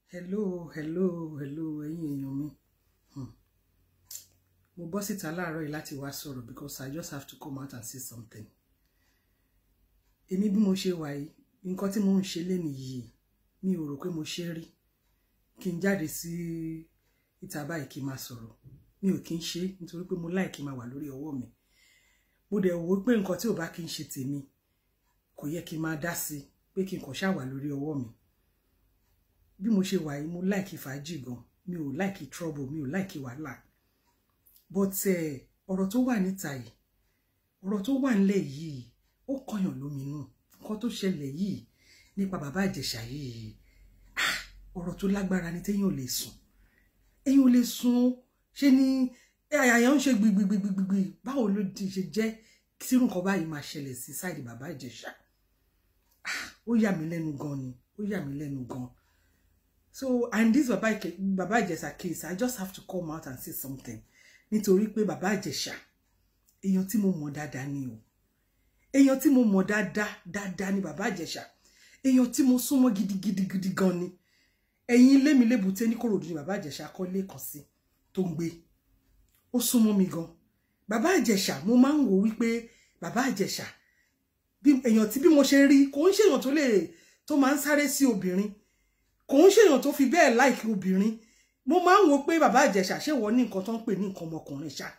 hello hello hello ẹ̀yin èèyàn mi Hmm. mo bọ́ síta láàárọ̀ yìí láti wá sọ̀rọ̀ because i just have to come out and say something èmi bí mo ṣe wà yìí nǹkan tí mo ń ṣe lénìí yìí mi ò rò pé mo ṣe rí kí n jáde sí ìta báyìí kí n máa sọ̀rọ̀ mi ò kí n ṣe nítorí pé mo láì kí n máa wà lórí ọwọ́ mi mo dẹ̀ wò ó pé nǹkan tí ò bá kí n ṣe tèmi kò yẹ kí n máa dá sí i pé kí n kàn ṣáà wà lórí ọwọ́ mi bí mo ṣe wà yìí mo láìkí fàájì gan mi ò láìkí trouble mi ò láìkí wàhálà but eh, ọ̀rọ̀ tó wà níta yìí ọ̀rọ̀ tó wà nílẹ̀ yìí ó kọyàn lóminú nǹkan tó ṣẹlẹ̀ yìí nípa bàbá ìjẹ̀ṣà yìí ah, ọ̀rọ̀ tó lágbára ni téèyàn ò lè sùn èèyàn ò lè sùn ṣe ni àyà ń ṣe gbigbigbigbigbì báwo ló di ṣe jẹ́ tí irú nǹkan báyìí máa ṣẹlẹ̀ sí sáìdì bàbá ìjẹ̀ṣà ah, ó yà mí lẹ́nu gan ni ó yà mí lẹ́nu gan so and this baba Ike- baba Ìjẹ̀ṣà case i just have to come out and say something nítorí pé baba Ìjẹ̀ṣà èèyàn tí mo mọ̀ dáadáa ni o èèyàn tí mo mọ̀ dáadáa dáadáa ni baba Ìjẹ̀ṣà èèyàn tí mo súnmọ́ gidigidi gidi gan ni ẹ̀yin ilé mi lébùté ní Kòròdú ni baba Ìjẹ̀ṣà kọ́lé kan sí tó ń gbé ó súnmọ́ mi gan baba Ìjẹ̀ṣà mo máa ń wò wípé baba Ìjẹ̀ṣà bí èèyàn tí bí mo ṣe rí kò ń ṣèèyàn tó lè tó máa ń sáré sí obìnrin kò ń ṣèyàn tó fi bẹ́ẹ̀ láìkí obìnrin mo máa ń wo pé bàbá ìjẹ̀ṣà ṣé wọ́n ní nǹkan tó ń pè ní nǹkan ọmọkùnrin ṣá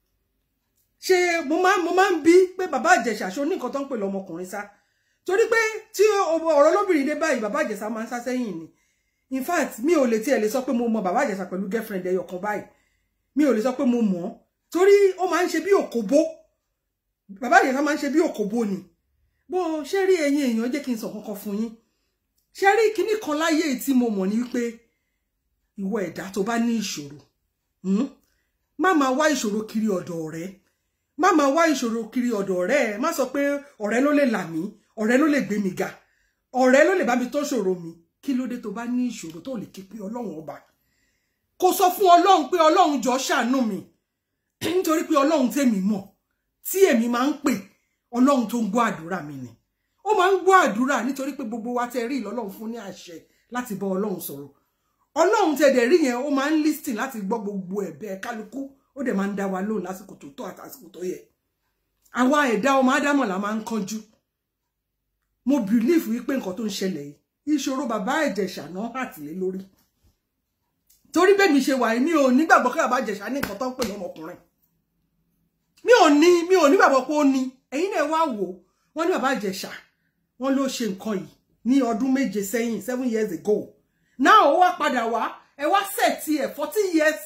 ṣé mo máa mo máa ń bí pé bàbá ìjẹ̀ṣà ṣó ní nǹkan tó ń pè lọ́mọkùnrin ṣá torí pé tí ọ̀rọ̀ lóbìnrin dé báyìí bàbá ìjẹ̀ṣà máa ń sá sẹ́yìn ni in fact mi ò lè tiẹ̀ lè sọ pé mo mọ bàbá ìjẹ̀ṣà pẹ̀lú girlfriend ẹyọ kan báyìí mi ò lè sọ pé mo mọ̀ ọ́ torí ó máa ń ṣe bí òkòbó bàbá ìjẹ̀ṣà máa ń ṣe bí òkòbó ni bó ṣe rí ẹ̀yin èèyàn jẹ́ kí n sọ kankan fún yín ṣe rí kinní kan láyé yìí tí mo mọ̀ ní wípé ìwọ ẹ̀dá tó bá ní ìṣòro hmm? má máa wá ìṣòro kiri ọ̀dọ̀ ọ̀rẹ́ má máa wá ìṣòro kiri ọ̀dọ̀ ọ̀rẹ́ ẹ má sọ pé ọ̀rẹ́ ló lè là mí ọ̀rẹ́ ló lè gbé mi ga ọ̀rẹ́ ló lè bá mi tó ṣòro mi kí ló dé tó bá ní ìṣòro tó lè ké pé ọlọ́run ọba kò sọ fún ọlọ́run pé ọlọ́run jọ ṣàánú mi nítorí pé ọlọ́run tèmi mọ̀ tí èmi máa ń pè ọlọ́run tó ń gbọ́ àdúrà mi ni ó máa ń gbọ́ àdúrà nítorí pé gbogbo wa tẹ rí ìlọ́lọ́run fún ní àṣẹ láti bọ́ ọlọ́run sọ̀rọ̀ ọlọ́run tẹ dẹ̀ rí yẹn ó máa ń lísìn láti gbọ́ gbogbo ẹ̀bẹ̀ kálukú ó dẹ̀ máa ń dá wa lóhùn lásìkò tó tọ́ àti àsìkò tó yẹ àwa ẹ̀dá ọmọ ádámọ̀ la máa ń kánjú mo bìlífù wípé nǹkan tó ń ṣẹlẹ̀ yìí ìṣòro bàbá ìjẹ̀ṣà náà àtìlé lórí torí bẹ́ẹ̀ mi ṣe wà yìí mi ò nígbàgbọ́ kí bàbá ìjẹ̀ṣà ní nǹkan tó ń pè lọ́mọkùnrin mi ò ní mi ò nígbàgbọ́ pé ó ní ẹ̀yin náà wá wò wọ́n ní bàbá ìjẹ̀ṣà wọ́n ló ṣe nǹkan yìí ní ọdún méje sẹ́yìn seven years ago now ó wá padà wá ẹ wá sẹẹtì ẹ fourteen years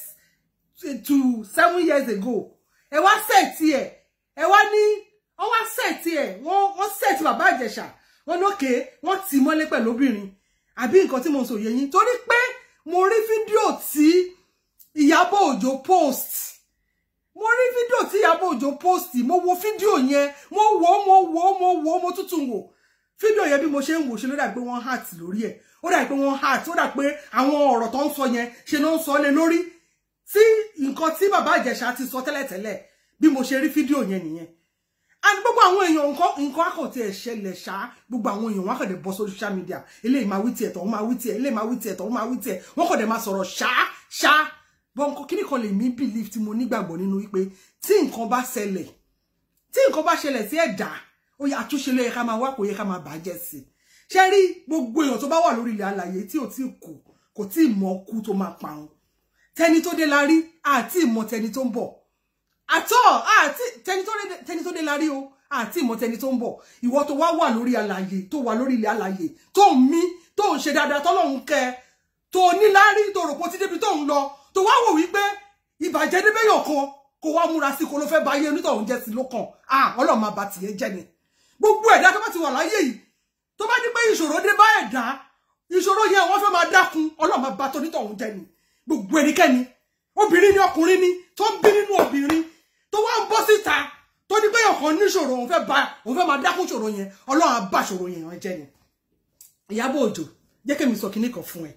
to seven years ago ẹ wá sẹẹtì ẹ ẹ wá ní wọ́n wá sẹẹtì ẹ wọ́n wọ́n sẹẹtì bàbá ìjẹ̀ṣà wọ́n lókè wọ́n tì í mọ́lé pẹ̀lú obìnrin àbí nǹkan tí mo sọ yé yín torí pé mo rí fídíò tí Ìyábọ̀ Òjó post mo rí fídíò tí Ìyábọ̀ Òjó post mo wo fídíò yẹn mo wò ó mo wò ó mo wò ó mo tuntun wò fídíò yẹn bí mo ṣe ń wò ṣe ló dà pé wọ́n heart lórí ẹ̀ ó dà pé wọ́n heart ó dà pé àwọn ọ̀rọ̀ tó ń sọ yẹn ṣe ló ń sọ lé lórí tí nǹkan tí bàbá Ìjẹ̀ṣà ti sọ tẹ́lẹ̀tẹ́lẹ̀ bí mo ṣe rí fídíò yẹn nìyẹn and gbogbo àwọn èèyàn nǹkan nǹkan àkàntì ẹ̀ ṣẹlẹ̀ ṣá gbogbo àwọn èèyàn wọn kàn dé bọ́ sórí social media eléyìí máa wí tiẹ̀ tọ̀hún máa wí tiẹ̀ eléyìí máa wí tiẹ̀ tọ̀hún máa wí tiẹ̀ wọ́n kàn dé máa sọ̀rọ̀ ṣá ṣá bọ́n nǹkan kíní kan lè mí believe tí mo nígbàgbọ́ nínú wípé tí nǹkan bá ṣẹlẹ̀ tí nǹkan bá ṣẹlẹ̀ sí ẹ̀dá ó yẹ àtúnṣe ló yẹ ká máa wá kò yẹ ká máa bàjẹ́ sí i ṣe rí gbogbo èèyàn tó bá wà lórí ilẹ̀ alàyè tí ò tí kù kò tí ì mọ kú tó máa parun tẹni tó dé la rí àti ìmọ̀ tẹni tó ń bọ̀ àtọ́ àti tẹni tó dé- tẹni tó dé la rí o àti ìmọ̀ tẹni tó ń bọ̀ ìwọ tó wá wà lórí alàyè tó wà lórí ilẹ̀ alàyè tó ń mí tó ń ṣe dáadáa tọ́lọ́run kẹ tó níláárí tó rò pé ó ti débi tó ń lọ tó wá wò wípé ìbàjẹ́ débẹ̀yọ̀ kan kó wá múra sí kó ló fẹ́ bá ayé onítọ̀hún jẹ́ sí lókàn ah ọlọ́run máa bà tìyẹn jẹ́ ni gbogbo ẹ̀dá tó bá ti wà láyé yìí tó bá ní pé ìṣòro dé bá ẹ̀dá ìṣòro yẹn wọ́n fẹ́ máa dákun ọlọ́run máa bà tonítọ̀hún jẹ́ ni gbogbo ẹnikẹ́ni obìnrin ni ọkùnrin ni tó ń bí nínú obìnrin tó wá ń bọ́ síta tó ní pé ọkàn níṣòro òun fẹ́ bá òun fẹ́ máa dákun ṣòro yẹn ọlọ́run á bà ṣòro yẹn jẹ́ ni Ìyábọ̀ Òjó jẹ́ kí mi sọ kinní kan fún ẹ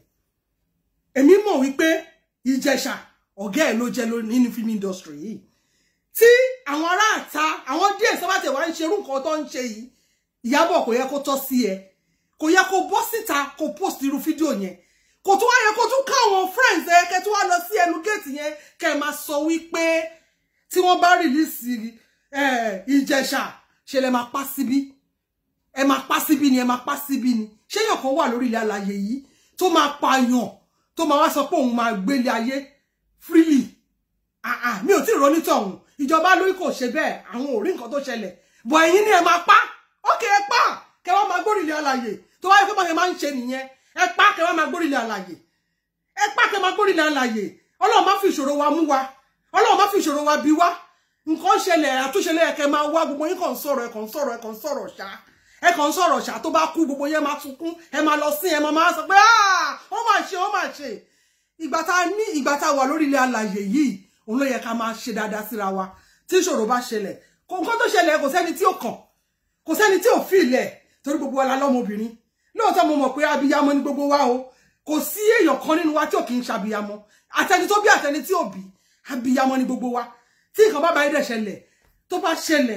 èmi mọ̀ wípé Ìjẹ̀ṣà ọ̀gá ẹ̀ ló jẹ́ lórí nínú film industry yìí tí àwọn ará àta àwọn díẹ̀ sábàtẹ̀ wá ń ṣerú nǹkan tó ń ṣe yìí Ìyábọ̀ kò yẹ kó tọ́ sí ẹ kò yẹ kó bọ́ síta kó post irú fídíò yẹn kò tún wá yẹ kó tún káwọn friends ẹ kẹ tún wá lọ sí ẹnu géètì yẹn kẹ máa sọ wípé tí wọ́n bá rìlíìsì ìjẹ̀ṣà ṣe lè máa pa síbí ẹ máa pa síbí ni ẹ máa pa síbí ni ṣé èèyàn kan wà lórí ilẹ̀ alàyè yìí tó máa pààyàn tó máa wá sọ pé òun máa gbélé ayé freely ah ah mi ò tí ì ronú tọ̀hún ìjọba lórí kò ṣe bẹ́ẹ̀ àwọn ò rí nǹkan tó ṣẹlẹ̀ bọ̀ ẹ̀yin ni ẹ máa pa ókè ẹ pa kẹ wá máa gbórí ilẹ̀ alàyè tó wáyé pé báyẹn máa ń ṣe nìyẹn ẹ pa kẹ wá máa gbórí ilẹ̀ alàyè ẹ pa kẹ máa gbórí ilẹ̀ alàyè ọlọ́run má fi ìṣòro wa mú wa ọlọ́run má fi ìṣòro wa bí wa nǹkan ṣẹlẹ̀ àtúnṣe lẹ́yẹ̀kẹ́ máa wá gbogbo yín kàn ń sọ̀rọ̀ ẹ kàn ń sọ̀rọ̀ ẹ kàn ń sọ̀rọ̀ ṣá ẹ kàn ń sọ̀rọ̀ ṣá tó bá kú gbogbo yẹn máa sunkún ẹ máa lọ sí ẹ máa máa sọ pé ó máa ṣe ó máa ṣe ìgbà tá a ní ìgbà tá a wà lórí ilẹ̀ alàyè yìí òun ló yẹ ká máa ṣe dáadáa síra wa tí ìṣòro bá ṣẹlẹ̀ kò nǹkan tó ṣẹlẹ̀ kò sẹ́ni tí ò kàn kò sẹ́ni tí ò fi ilẹ̀ torí gbogbo wa la lọ́mọbìnrin lóòótọ́ mo mọ̀ pé abiyamọ ni gbogbo wa o kò sí èèyàn kan nínú wa tí ò kì í ṣàbíyamọ àtẹni tó bí àtẹni tí ò bí abiyamọ ni gbogbo wa tí nǹkan bá bá yẹ dẹ̀ ṣẹlẹ̀ tó bá ṣẹlẹ̀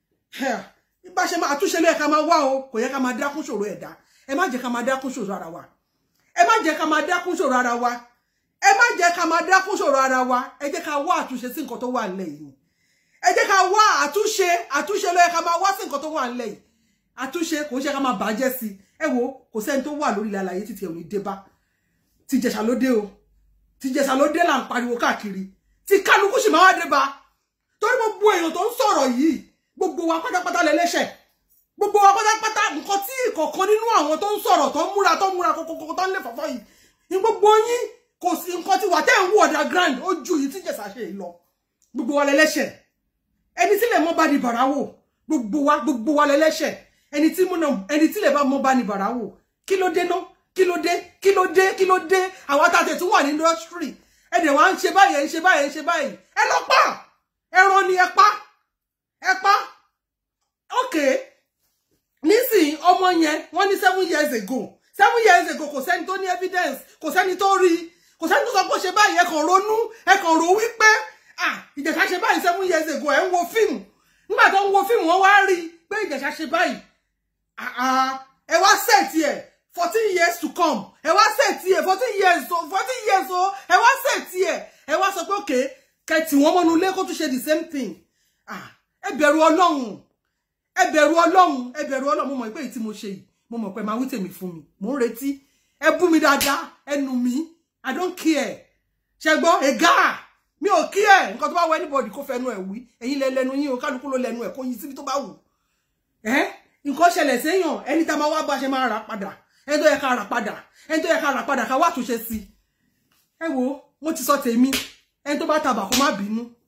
bá ṣe máa túnṣe lẹ́ẹ̀ká máa wá o kò yẹ ká máa dákún ṣòro ẹ̀dá ẹ má jẹ́ ká máa dákún ṣòro ara wa ẹ má jẹ́ ká máa dákún ṣòro ara wa ẹ má jẹ́ ká máa dákún ṣòro ara wa ẹ jẹ́ ká wá àtúnṣe sí nǹkan tó wà nílẹ̀ yìí ẹ jẹ́ ká wá àtúnṣe àtúnṣe ló yẹ ká máa wá sí nǹkan tó wà nílẹ̀ yìí àtúnṣe kò ń ṣe ká máa bàjẹ́ sí ẹ wo kò sẹ́ni tó wà lórí ilẹ̀ àlàyé títí ẹ̀ ò ní dé bá ti jẹ̀ṣà ló dé o ti jẹ̀ṣà ló dé là ń pariwo káàkiri tí kálukú sì máa wá dé bá torí gbogbo èèyàn tó ń sọ̀rọ̀ yìí gbogbo wa pátápátá lẹ́lẹ́ṣẹ̀ gbogbo wa pátápátá nǹkan tí ìkọ̀kan nínú àwọn tó ń sọ̀rọ̀ tó ń múra tó ń múra kókókó tó ń lè fọ́fọ́ yìí ní gbogbo yín kò sí nǹkan tí wà tẹ́ ń wú underground ó ju yìí tí jẹ̀sà ṣe lọ gbogbo wa lẹ́lẹ́ṣẹ̀ ẹni tí lè mọ́ bá ní bàrà wò gbogbo wa gbogbo wa lẹ́lẹ́ṣẹ̀ ẹni tí múnà ẹni tí lè bá mọ́ bá ní bàrà wò kí ló dé náà kí ló dé kí ló dé kí ló dé àwọn àtàtẹ̀ tó wà ní industry ẹ̀dẹ̀ wa ń ṣe báyìí ẹ̀ ń ṣe báyìí ẹ̀ ń ṣe báyìí ẹ lọ pa ẹran ni ẹ pa ẹ pa okay nísìnyí ọmọ yẹn wọ́n ní seven years ago seven years ago kò sẹ́ni tó ní evidence kò sẹ́ni tó rí kò sẹ́ni tó sọ pé ó ṣe báyìí ẹ kàn ronú ẹ kàn rò wípé ah ìjẹ̀ṣà ṣe báyìí seven years ago ẹ ń wo fíìmù nígbà tó ń wo fíìmù wọ́n wá rí i pé ìjẹ̀ṣà ṣe báyìí ẹ wá sẹ́ẹ̀tì ẹ̀ fourteen years to come ẹ wá sẹ́ẹ̀tì ẹ̀ fourteen years o fourteen years o ẹ wá sẹ́ẹ̀tì ẹ̀ ẹ wá sọ pé òkè kẹtì wọn mọ́nu ilé kó tún ṣe the same thing ẹ bẹ̀rù ọlọ́run ẹ bẹ̀rù ọlọ́run ẹ bẹ̀rù ọlọ́run mo mọ̀ pé èyí tí mo ṣe yìí mo mọ̀ pé máa wí tèmi fún mi mò ń retí ẹ bú mi dáadáa ẹ nù mí i don't care ṣe gbọ́ ẹ̀gá mi ò kí ẹ̀ nǹkan tó bá wọ anybody kó fẹnu ẹ̀ wí ẹ̀yin lẹ lẹnu yín o kálukú ló lẹnu ẹ̀ kó yí síbi tó bá wù ẹ́ nǹkan ṣẹlẹ̀ séèyàn ẹni tá a máa wá bá ṣe máa rà padà ẹni tó yẹ ká rà padà ẹni tó yẹ ká rà padà ká wá àtúnṣe sí ẹ wo mo ti sọ tèmi ẹni tó bá tabà kó má bínú